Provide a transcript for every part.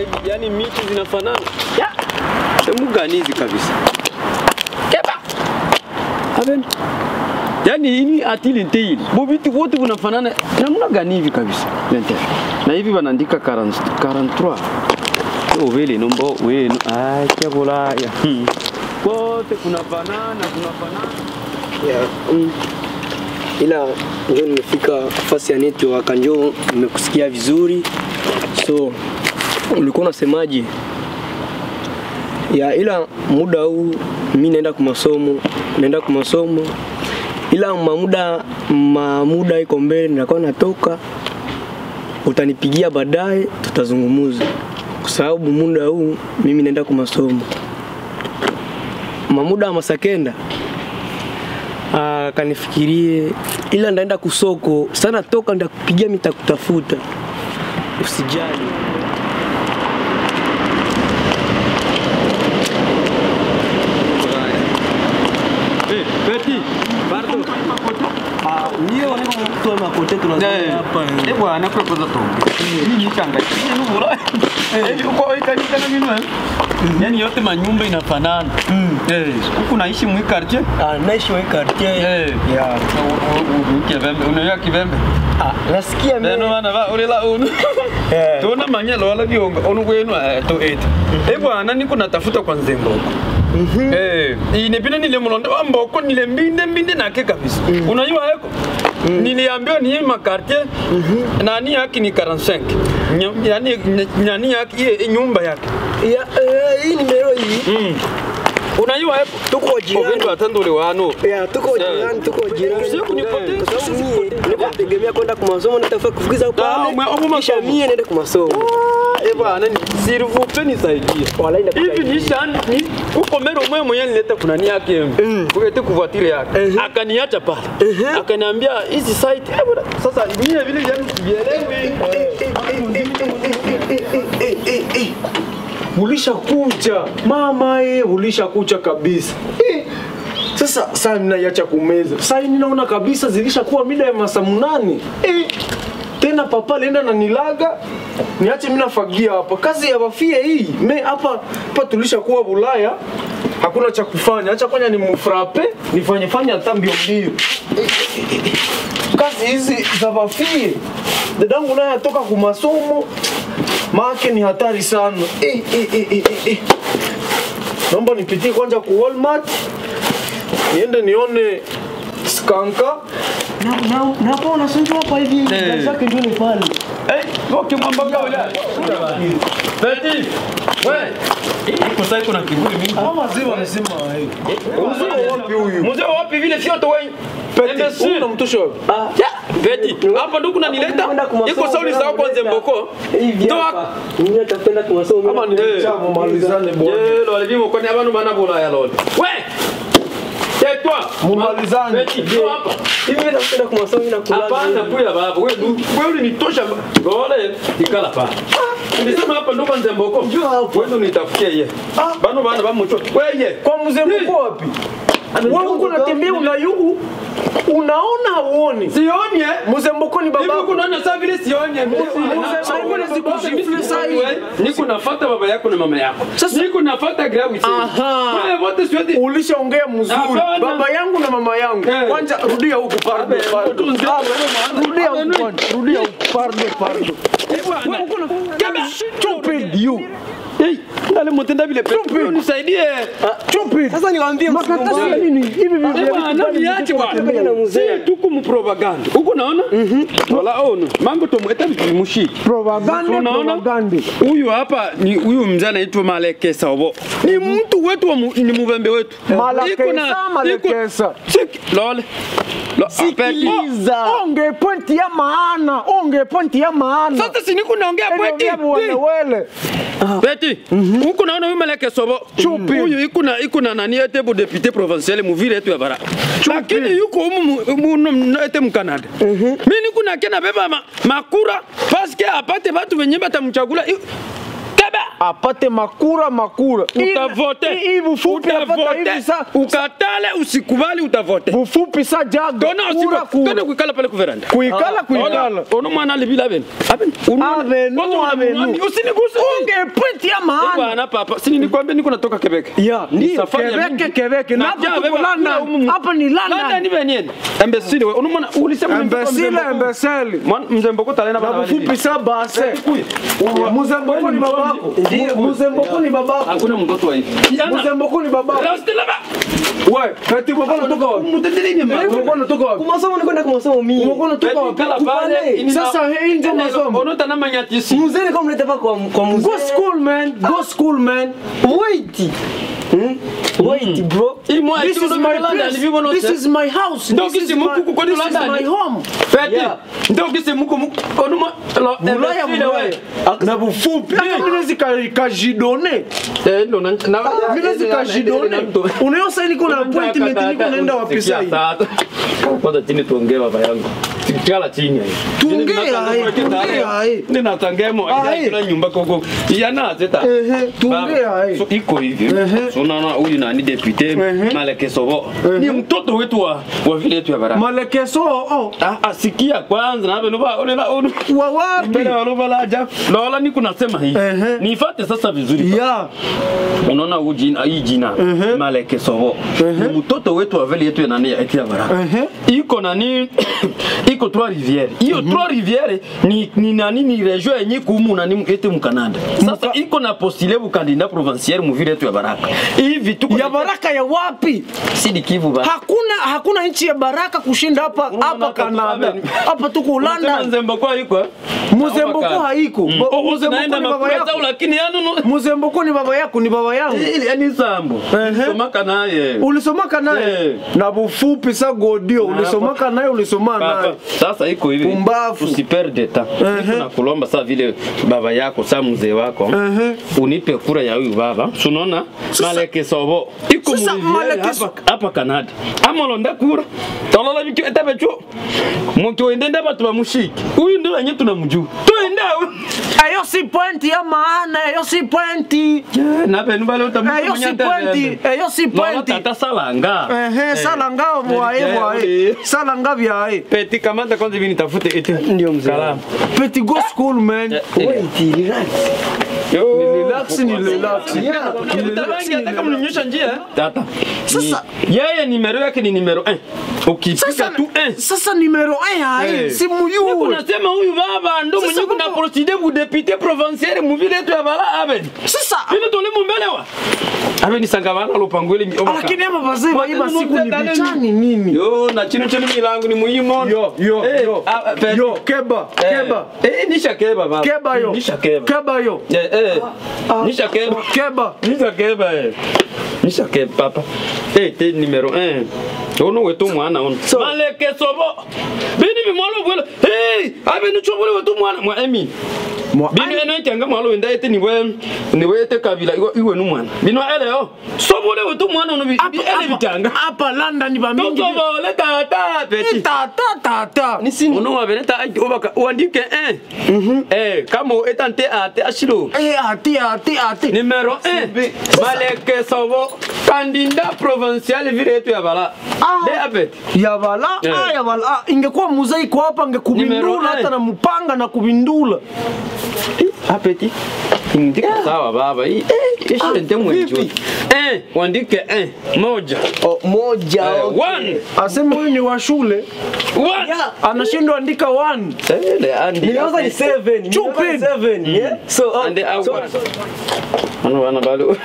yani miti zinafanana. Ya. Sehemu gani hizi kabisa? Keba. Aben. Yaani hii atili nteili. Bo vitu wote vinafanana namna gani hivi kabisa? Lente. Na hivi wanaandika 40 43. Ovele nombo wenu. Ai, kia bulaya. Hmm. Wote kunafanana, kunafanana. Yeah, mm. Ila njo nimefika fasi ya network, njo nimekusikia vizuri. So ulikuwa unasemaje? Ya, ila muda huu mi naenda kwa masomo, naenda kwa masomo, ila mamuda mamuda iko mbele, nitakuwa natoka, utanipigia baadaye, tutazungumuza kwa sababu muda huu mimi naenda kwa masomo. Mamuda wa masakenda Ah, kanifikirie ila ndaenda kusoko sana toka ndakupigia mitakutafuta usijali Eh, Betty. Pardon. ndio wanatoa makote Eh, eh bwana kwa kwanza tu. Mimi changa. Ni nubura. Eh, uko ikanika na mimi. Yaani yote manyumba inafanana. Eh, huku naishi mwi quartier. Ah, naishi wa hii quartier Eh. ya Kivembe, unayo kivembe. ah, nasikia mimi Neno bana ba ulila unu. Eh. Tuna manyelo wala bionga onu kwenu eh, to eight. Eh bwana niko natafuta kwa nzembo. Eh, inepina nile mlonda wa mboko nile mbinde mbinde nake kabisa. Unajua yako? Niliambiwa ni ma quartier. Nani yake ni 45. Nya- Yaani ny- nyani yake iye nyumba yake. ya eh, hii nimero hii Mm. Unajua yako? tuko jirani Ovendo atandule wano. ya tuko jirani tuko jirani Usiku kunipotea, Eh, kwa sababu usiku mie niko tegemea kwenda kwa masomo nitafaa kufukiza Ah, pale ume- ume kisha masomo. mie niende kwa masomo Eh bwana, s'il vous plaît nisaidie. Wala ina hivi ni shani ni uko mero mwe mwenye nileta kuna ni yake Mm. kulete kuvatire yake Mhm. akaniacha pale Mhm. akaniambia hizi site eh bwana sasa mimi vile yani sielewi ulishakucha mama e, ulishakucha kabisa Eh, sasa saa ninaiacha kumeza saa hii ninaona kabisa zilishakuwa mida ya masaa munane Eh, tena papa alienda na nilaga niache mimi nafagia hapa kazi ya wafie hii me hapa hapa tulishakuwa Bulaya hakuna cha kufanya acha kwanya ni mfrape nifanye fanya hata mbio mbio kazi hizi za wafie dadangu naye atoka kwa masomo maake ni hatari sana eh, eh, eh, eh, eh, eh. naomba nipitie kwanza ku Walmart niende nione skanka napo unasunjwa hapa hivi Eh. zake ndio ni pale eh okay mwamba gao Beti wewe iko sasa kuna kiburi mingi wazima wamesema mzee wapi huyu mzee wapi vile sio to wewe Peti, huyu unamtosha wapi? Ya, Beti, hapa ndo kunanileta iko sauli sawa kwanza mboko hivi Toa. hapa mimi nitakwenda kwa masomo Kama ni Eh. chama malizane bwana Yelo alivimo kwani abantu bana bola ya lolo. We! Tais-toi. Mumalizane. Beti, njoo hapa. hivi nitakwenda kwa masomo na kulala Hapana kwela baba. Wewe du- wewe ulinitosha. Gole ikala pa. Nilisema hapa ndo kwanza mboko. Njoo hapa. Wewe unitafutie ye. Ah. Bano bana bamucho. Wewe ye. kwa mzee mko wapi wewe uko unatembea unayugu unaona hauoni Sioni eh. mzee mboko ni Hivi baba uko naona saa vile sioni. Niko nafuata baba yako na mama yako. Niko nafuata grawi sasa. Aha. Wewe wote siwezi. ulishaongea mzuri Hapana. baba yangu na mama yangu Eh. kwanza rudia huku pardon pardon Mtu Ah, mzee. rudia huku kwanza rudia huku pardon pardon stupid you Hey, ndale mutenda vile pepe. Nisaidie. stupid sasa niwaambie makatasi ya nini hivi Eh, vitu bwana, niache bwana. na mzee. Si tuku mu propaganda. Uko naona? Wala ono. Mango tomweta vimushi. propaganda Unaona? propaganda Huyu hapa ni huyu mzee anaitwa Malekesa obo. Ni mtu wetu wa mu, ni mubembe wetu. Malakesa, Iko na- Malekesa. iko- Sik- Lole. Lo- Sikiliza. onge pointi ya maana onge pointi ya maana Sasa si niko naongea kweti. welewele Peti, huku naona huyu Maleke Sobo. Huyu iko na iko na nani ete bu député provincial mu ville yetu ya bara. Lakini yuko humu mu- mu mu- ete mu Canada. Mimi niko na kena beba ma, makura parce que apate watu wenye batamchagula. I- Kaba. apate makura makura. Hii- utavote hii- Hii bufupi apata utavote hivi sa ukatale usikubali utavote bufupi sa jaga tona kura tona kura. kuikala pale kuveranda Kuikala kuikala. ono mwana alibila aben aben Avenu, avenu. usiniguse Unge pwenti ya maana. bwana papa sini nikwambia niko natoka Quebec Ya, ndio safari ya Quebec mingi. Quebec na Na hapa jaa tuko beba, London. kula umu- Hapa ni London London. ni benyeni embesile we ono mwana ulisema Imbecile imbecile. mzembo talena Na bana bufupi sa base. Muzemboko ni babako. Ndio. Muzemboko ni babako. hakuna mtoto wa hivi Muzemboko ni babako. Rastela ba Wewe, kati mbona unatoka wapi? mtetelini Mbona unatoka wapi? Kumasomo nikwenda kumasomo mimi. Mbona unatoka wapi? kala pale Sasa hii ndio masomo. ono tana manyatisi Mzee kama mleta pa kwa kwa mzee. Go school man, go school man. Wait. Hmm? Wait bro. ili mwa This is my place. This is my house. Ndio This is kisi my- muku kwani This is London. my home. feti Yeah. ndio kisi muko muko ono ma lo Bulaya embesile bulaya. we Na bufupi. Hata mimi naweza ka- kajidone. eh ndo na na Mimi naweza kajidone. Unayo sasa niko na appointment niko naenda wapi sasa? kwanza chini tuongee baba yangu tikala chini hai Tuongee hai, tuongee hai. nina tangemo Hai. ila nyumba koko yana zeta Ehe, tuongee hai. so iko hivi Ehe. so naona huyu nani depute Ehe. Maleke Sobo ni mtoto wetu wa wa vile yetu ya baraka Malekeso oh. Ah, asikia kwanza na beno ba olela onu Wa wapi? mbele wa roba la ajabu naona niko nasema hivi Ehe. nifuate sasa vizuri Ya. unaona huu jina hii jina Maleke Sobo ni mtoto wetu wa vile yetu ya nani ya eti ya baraka Ehe. iko nani iko Trois Rivières hiyo Trois Rivières ni, ni nani ni region yenye kumu nani eti mu Canada sasa iko na postule bu candidat provincial mu vile yetu ya baraka hivi tuko Ya baraka ya wapi? Sidi Kivu ba Hakuna hakuna nchi ya baraka kushinda hapa hapa Canada. Hapa tuko Unasema London. Nzembako iko eh? Muzemboko haiko. Mm. Ba- Oh, Muzemboko naenda ni baba makuleta yako. lakini yanu no Muzemboko ni baba yako, ni baba yangu. ili yani sambo Ehe. somaka naye Ulisomaka naye Eh. na bufupi sa godio, ulisomaka naye, ulisoma Papa, naye. sasa iko hivi Pumbavu. usiperde ta Ehe. niko nakulomba saa vile baba yako saa mzee wako Ehe. unipe kura ya huyu baba sunaona maleke sobo iko Sasa muliviere Maleke hapa hapa Canada amolonda kura tolola bikyo etabecho mukyoendenda batu bamushiki huyu ndio wenye tunamjua tuende awe Eyo si pointi ya maana, eyo si pointi. na benu bale utamuta Eyo si pointi, eyo si Lola pointi. tata salanga Ehe, sala ngao mwae Eh, mwae. eh. Sala ngavyae. Peti kamata kwanza hivi nitafute eti. Ndio mzee. Kalamu. Petit go school man. Eh, eh. Wait, relax. Yo. Ni relax, ni relax. Yeah. Utabangi hata kama mninyosha njia. eh? Tata. Sasa- Ni- yeye nimero yake ni nimero 1. Ukipiga Sasa tu 1. sasa numero 1 hai, Eh. si muyue. Unasema huyu baba ndo Sasa mwenye kuna baba- procédé bu député provincial mu vile tu ya bala aben. Sasa Vile tole mumbele wa. Aben ni sangabana lopangwele mi obaka. lakini ama bazee baiba Watu siku ni nuteta bichani nini? Yo na chino chino milango ni muhimu. Yo, yo, Eh, yo. ah, Peti. Yo, keba, Eh, keba. Eh, nisha keba baba. Keba yo. Nisha keba. Keba yo. Eh, eh. Nisha keba. Keba. Nisha keba eh. Nisha keba papa. Eh, te numero 1. Ono wetu mwana ono. Maleke sobo. Bini bimwalo bwela. Hey, abe ni chobole wetu mwana mwa emi. Mwa- Bini eno itanga mwalo wenda ete niwe niwe ete kabila iwe, iwe nu mwana. Bino ele yo. Sobole wetu mwana ono bi bi- ele bitanga. Hapa London ba mingi. Toto bole tata peti. Tata tata. Ono wabeleta obaka uandike 1. Eh, kama etante ate ashilo. Eh ati ati ati. Numéro 1, Maleke Sobo, candidat provincial vile yetu ya Bala. Ah. De apet. Ya bala, Eh. ah ya bala. Ah, ingekuwa muzai kwa hapa Numero angekubindula hata eh. na mpanga na kubindula. Apeti. Ndiko sawa baba. Hii eh ishe nte mwenjo. Eh, wandike 1, moja. Oh, moja. Eh, okay. one. Aseme huyu ni wa shule, One. Yeah. anashindwa andika one. Eh, the andi. Nilianza ni seven. Nilianza ni Stupid. seven. Yeah. So, uh, Ande au. so, Ano wana balo.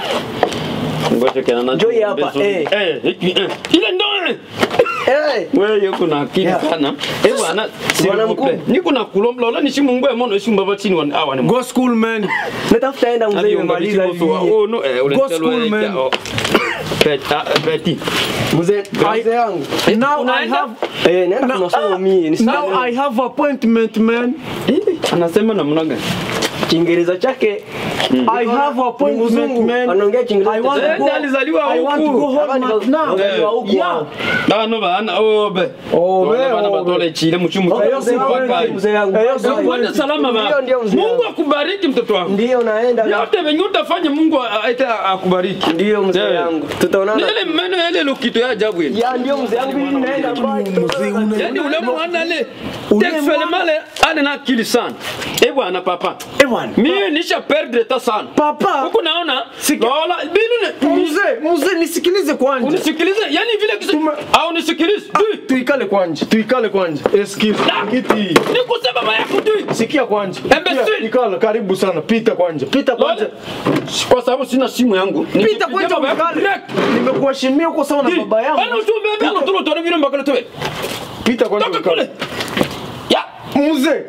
Ngoja kana na. Njoo hapa, beso. eh. Eh, hiki eh. Ile ndo eh. eh. wewe yuko na akili Yeah. sana eh bwana Bwana mkuu mkuu. niko na kulomba lola nishimungwe mono ishimba chini wa awa ni Go school man. Natafuta enda mzee nimemaliza hivi. oh no eh ule Go school, man. peti peti Mzee, mzee wangu. Now I unaenda? have Eh, naenda kwa masomo mimi. Ni now I have appointment man. anasema namna gani Kiingereza chake I have appointment mzungu, man. anaongea Kiingereza I want tena. to go. Eh, alizaliwa I want to huku. go Hallmark now. Wazaliwa huku Yeah. hao. bano bana obe Obe, Bana bana obe. batole chile muchimu Okay, mzee wangu, mzee wangu. Eh, mzee wangu. Uende salama Ndio, baba. ndio, mzee Mungu wangu. akubariki mtoto wangu. Ndio naenda. Yote venye utafanya Mungu aite akubariki. Ndio mzee Yeah. wangu. Tutaonana. Ni ile meno ile lukito ya ajabu ile. Ya ndio mzee wangu mimi naenda mbali. Yaani ule mwana ile textuellement male ana na akili sana. Eh bwana papa. Eh, bwana. Mimi nisha perdre ta sana. Papa. Huku naona Siki- Lola binu ne Mzee, mzee nisikilize kwanza. unisikilize yani vile kisa Tume- au nisikilize. Dui. Tuikale kwanja. Tuikale kwanja. Excuse. Kiti. Nikusema baba yako dui. Sikia kwanja. Imbecile. Sikia, Ikala karibu sana. Pita kwanja. Pita kwanja. Lola. Kwa sababu sina simu yangu. Pita Nikipigia kwanja baba yako ukale. direct. Nimekuheshimia uko sawa na Dui. baba yangu. Bana utumbe mbele tulo tore vile mbakale towe. Pita kwanja. Toka ukale. kule. Ya. Mzee.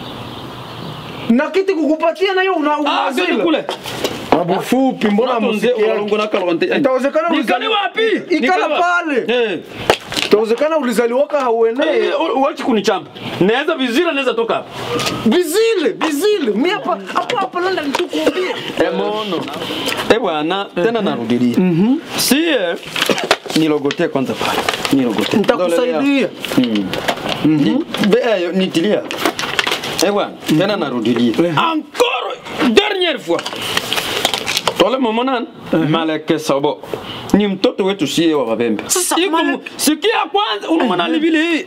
Na kiti kukupatia nayo una Ah, unazila. kule kule. Babu fupi mbona Natonze muziki yako? ulongo na kalwante. Itawezekana Nikale ulizali- wapi? Ikala Nikale wapi? pale. Eh. Itawezekana ulizaliwaka hauenee. Eh, wachi kunichamba. Naweza vizira naweza toka hapa. Bizile, bizile. Mimi hapa hapa hapa nenda nitukuambia. Eh, mono. Eh bwana, tena narudilia. Sie nilogote kwanza pale. Nilogote. Nitakusaidia. Ni- be- eh, nitilia. Eh bwana, tena narudilia. Encore dernière fois. Tole momonan maleke sabo. Ni mtoto wetu sie wa Babembe. Sasa, Iko mu- Malek- sikia kwanza una mwanani vile hii.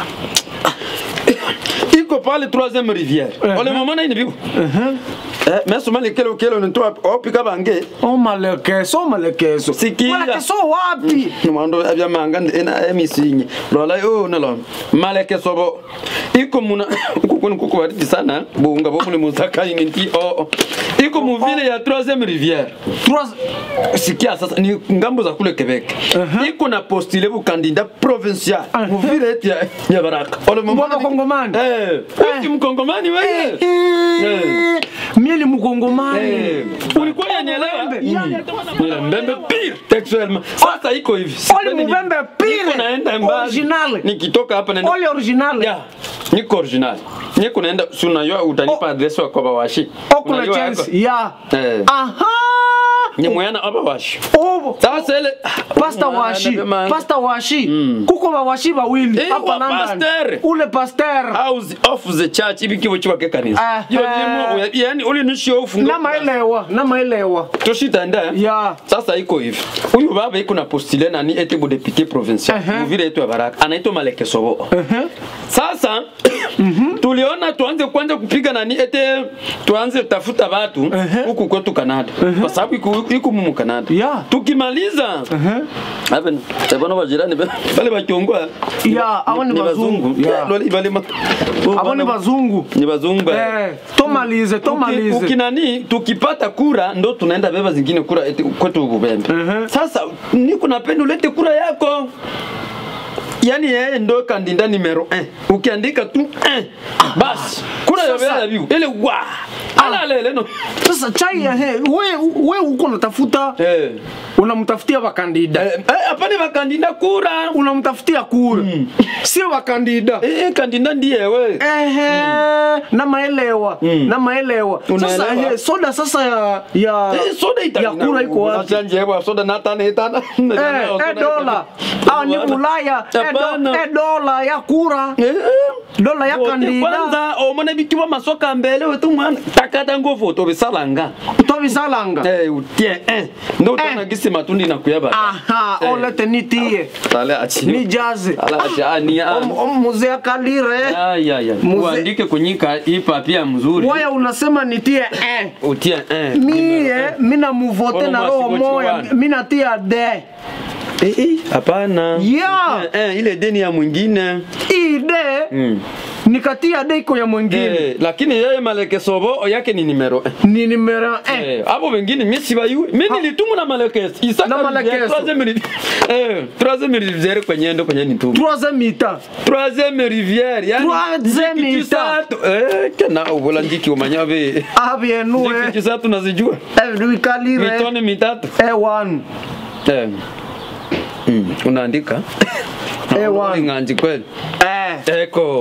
Iko pale troisième rivière. Ole momona ini bibu. Eh, meso mali kelo kelo nitoa opika bange. Oh malekeso, malekeso. Sikia. Malekeso wapi? Numando abya manga ena emisinyi. Lola yo nalo. Maleke sobo. Iko muna kuko kuko waridi sana. Bunga bo mule musaka ingi oh. oh. Iko mu vile ya troisième rivière. Trois Sikia sasa ni ngambo za kule Quebec. Iko na postule bu candidat provincial. Mu vile eti ya, ya Baraka. Ole Mbona Kongomani? Eh. Uki mkongomani wewe. Eh, Mie ni mkongomani. Eh, ulikuwa unanielewa? Mbembe. Ni mbembe pire textuellement. Sasa iko hivi. Oli Sipendi- mbembe pire. Niko naenda mbali. Original. Nikitoka hapa naenda. Ole original. Ya. Niko original. Niko naenda si unajua utanipa adresi wa kwa bawashi. Oh, kuna Unajua chance. yako? Ya. Eh. Aha. Ni mwana aba washi. Oh, Sasa ile Pasta washi, pasta washi. Kuko ba washi bawili Eh, hapa wa London. pasteur. Ule pasteur. house of the church ibi kibo chiwa ke kanisa. Aha. Yo limo yani uli nishio ufunga. Na maelewa, na maelewa. tushitaenda eh? Ya. sasa iko hivi huyu baba iko na postule nani ete bu député provincial Ehe. muvile yetu ya baraka anaitwa maleke sobo Ehe. sasa tuliona tuanze kwanza kupiga nani ete tuanze tafuta watu Ehe. huku kwetu Canada kwa sababu iko iko mumu Canada Ya. tukimaliza hapa tabana wajirani ba- bale bakiongwa Ya, hawa ni bazungu. Ya. Loli- bale ma- Abo ni bazungu. ni bazungu eh. Eh, tomalize, Uki- tomalize. ukinani tukipata kura ndo tunaenda beba zingine kura eti kwetu Bubembe. Mhm. Sasa niko napenda ulete kura yako. Yaani yeye ndo kandida numero 1. Ukiandika tu 1 basi kura ya Sasa- bela biu ile wa ala lele no. Sasa chai ya he, we we uko unatafuta Eh. unamtafutia bakandida. Eh, eh, hapana bakandida kura. Unamtafutia kura. Sio bakandida. Eh, kandida ndiye we. Ehe, na maelewa na maelewa sasa Unaelewa? ehe, soda sasa ya ya Eh, soda ita. ya kura iko wapi Unachanje hewa soda na tana etana. eh eh, dola au ni Ulaya eh, do, Hapana. eh, dola ya kura Eh, eh. dola ya Vote kandida kwanza omona bikiwa masoka mbele wetu mwana takata ngo voto bisalanga tobisalanga eh utie eh ndo tana gisi matundi na kuyaba aha Eh. olete nitie tale achi ni jaze ala achi ani Om- om- muzee kalire ay ay ay Muze- uandike kunyika hii papia mzuri waya unasema nitie eh utie eh mie mina muvote Ono na roho mwasi moya gochiwana. mina tia de eh eh hapana Yeah. Utie, eh ile deni ya mwingine ide mm. nikatia de iko ya mwingine eh lakini yeye maleke sobo yake ni numero eh. ni numero eh. Eh, abo wengine mimi sibayui. Mimi nilitumwa na Malekes. Isaka Na Malekes. troisième rivière. Eh, troisième rivière kwenye ndo kwenye nitumwa. troisième mi-temps Troisième rivière. Yani Troisième ndiki ita. chisatu. Eh, kana ubola ndiki umanyabe. ah bien nous Ndiki eh chisatu nazijua. eh lui kalire Mitone mitatu. eh one Eh. Mm, unaandika? eh one Nganji kweli. eh Eko.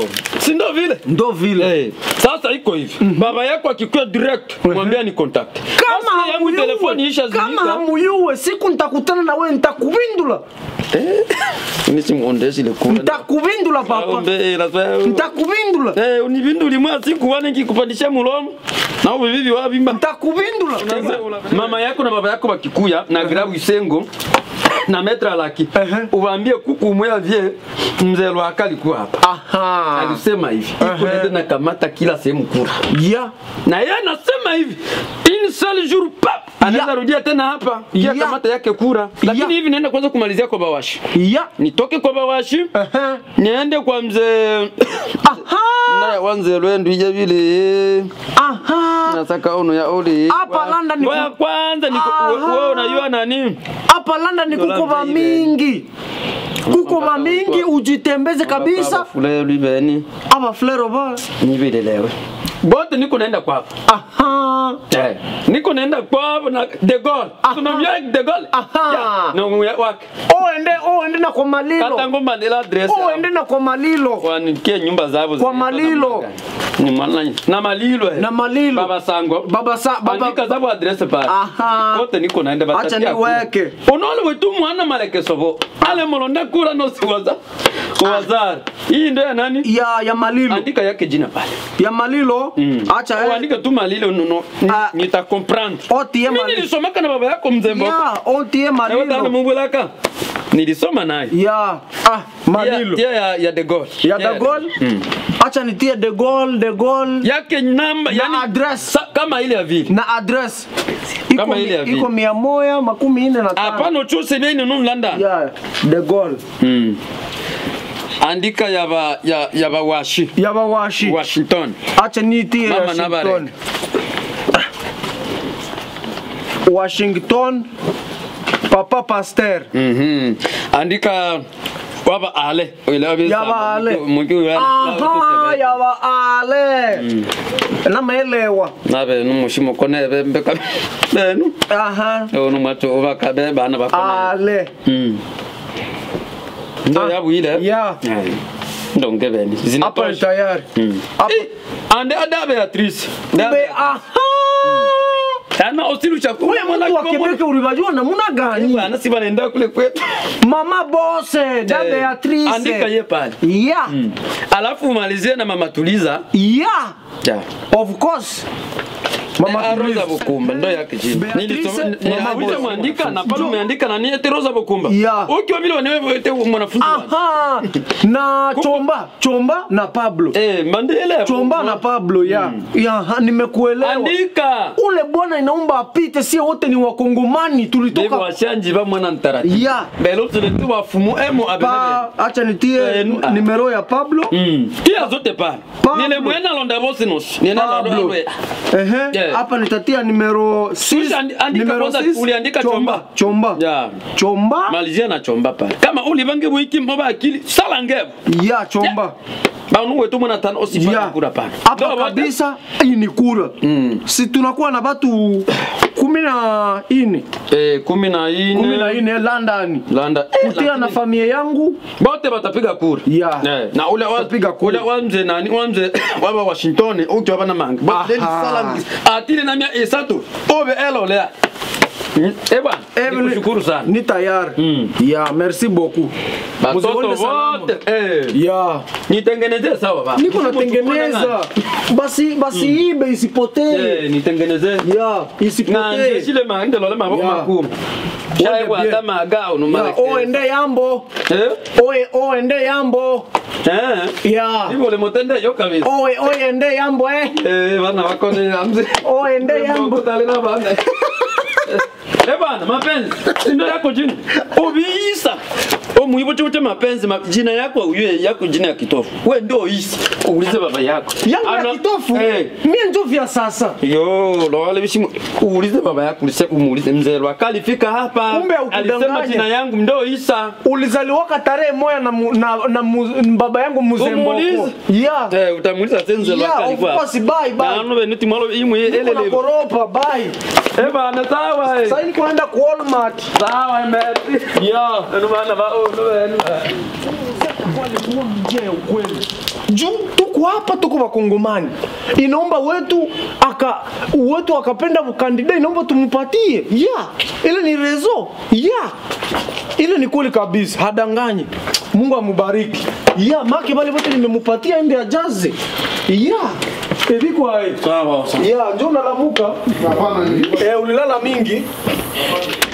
si ndo vile ndo vile Eh, sasa iko hivi baba yako akikuwa direct mwambia ni contact kama Basi yangu telefoni isha hamuyuwe kama zimika hamuyuwe siku nitakutana na wewe nitakuvindula nisimuondeshi le kula nitakuvindula papa Ombe, lazima- nitakuvindula Eh, univinduli mwa siku wane kikupandisha mulomo na ubibibi wabimba nitakuvindula mama yako na baba yako bakikuya na grabu isengo na metra laki Ehe. uwaambie kuku umwea vie mzee lwaka alikuwa hapa aha alisema hivi iko nende na kamata kila sehemu kura ya na yeye anasema hivi une seul jour pap anaweza rudia tena hapa kia Ya. kamata yake kura lakini Ya. hivi naenda kwanza kumalizia kwa bawashi ya nitoke kwa bawashi Aha. niende kwa mzee aha naye wanze lwendu ije vile aha nasaka ono ya oli Hapa London ni ku- Ngoja kwanza niko Aha. wewe unajua nani hapa London kuko Dola ba mbili. mingi kuko ba Mpaka mingi utwa- ujitembeze kabisa fule libeni aba flero ba nivilelewe bote niko naenda kwapo aha Eh, niko naenda kwapo na de Gaulle tunamjua de Gaulle Aha. Ya, na muya wake oende oende na kwa malilo kata ngomba ndela address oende na kwa malilo wanikie nyumba zabo Kwa zinaitwa Malilo. namna gani. Ni maana- na malilo eh. Na Malilo. baba sango Baba sa- baba- andika zabo address pale Aha. kote niko naenda Acha batatia niweke. kura. unaona wetu mwana malekeso bo ale molonda kura no siwaza wazar hii ndio ya nani ya ya malilo andika yake jina pale ya malilo acha eh. uandike tu malilo no, no, ni- Ah. nita comprendre otie mimi malilo nilisomaka na baba yako mzee mboko ya otie na wewe tana malilo mubulaka nilisoma naye ya ah malilo Tia- tia ya, ya de Gaulle ya Tia de Gaulle Mm. acha nitie de Gaulle de Gaulle yake namba na yani address sa, kama ile ya vile na address iko, Kama mi- ile ya vile. iko mia moja makumi nne na tano hapana uchuse beni nu London ya de Gaulle mm. andika ya ba ya, ya ba washi ya bawashi Washington acha nitie Mama Washington Washington Papa Pasteur mhm andika waba ale ile abi Ya ba ale. mungi wala aha ya baale namaelewa nabe numushimo kone be mbeka benu aha ono macho obaka be bana bakona ale mm ndo Ah, yabu ile ya. Eh, ndo ngebeni hapa ni zinatosha tayari Mm. Hapa- Eh, ande ada Beatrice Be- Be- aha ana osilu cha wewe mtu wa Quebec ulibajua namna gani bana si banaenda kule kwetu mama bose da Eh, Beatrice andika ye pale ya alafu umalizie na mama tuliza ya ja of course mama Eh, Rosa Tuliza. Bukumba ndo yake jina. Beatrice, Nilisoma Mama nilikuja Boss. mwandika na pale umeandika na ni eti Rosa Bukumba. Yeah. Ukiwa vile wewe eti mwanafunzi wangu. aha na chomba chomba na Pablo Eh, Mandela. chomba na Pablo ya ya ha, nimekuelewa Andika. ule bwana inaomba apite, sio wote ni wakongomani Bebo tulitoka washanji ba mwana ntarati. ya Belo tuletu wafumu emo abele. pa, acha nitie Eh, nu- ah. nimero ya Pablo Mm. Tia zote pale. Pablo. Nile mwena londa bosinos. Nina Pablo. londa. ehe Yeah. hapa nitatia nimero six, Andi- andika nimero kwanza, six, uliandika chomba. chomba Ya. chomba Malizia na chomba pale. Kama ulibange wiki mboba akili sala ngevu. ya chomba Ba nuwe tu mwana tano osifanya ya kura pale. hapa Ndio, wote. kabisa hii ni kura Mm. si tunakuwa na batu kumi na ine Eh, kumi na ine. kumi na ine London Landa. kutia na familia yangu bote batapiga kura Yeah. Eh, na ule wa Batapiga kura. ule wa mzee nani wa mzee waba Washington uki waba na manga Aha. bote sala atile na mia esatu obe elo lea Mm, eh bwana Evelyn, nikushukuru sana ni tayari Mm. ya merci beaucoup batoto Muzione salama. wote eh ya nitengenezee sawa baba niko natengeneza basi basi ibe isipotee eh nitengenezee ya na isipotee ndeshile manga lole maboko Yeah. makumi Wende shaye bien. hata magao no ya mara oende yambo eh oye oende yambo eh ya Ibo le motende yo kabisa oye oyende yambo eh eh bana wakone amze oende yambo Talina bana. Eh bana, mapenzi si ndio yako jina ubiisa omuibo chombo cha mapenzi ma, jina yako uyue yako jina ya kitofu we ndio isa uulize baba yako yangu ya Ana- kitofu eh mie njo vya sasa yo lowale bishimu uulize baba yako ulise umuulize mzee wako alifika hapa Kumbe haukudanganya. alisema jina yangu ndio isa ulizaliwaka tarehe moya na, mu, na, na mu, baba yangu mzee Mboko Umuulize. ya eh utamuuliza senze Yeah, wako of alikuwa course, bye, bye. na ano benuti mwalo imwe Niko na elele koropa bye eh bana sawa eh sasa niko naenda ku Walmart sawa merci ya Ndio maana ba oh ndio alikuwa mjea ukweli juu tuko hapa tuko wakongomani inaomba wetu aka wetu akapenda mkandida inaomba tumupatie ya ile ni rezo ya ile ni kweli kabisa hadanganyi mungu amubariki ya make bale bote nimemupatia ende ajaze ya evikwae Sawa sawa. ya njo nalamuka Hapana, nilikuwa eh, ulilala mingi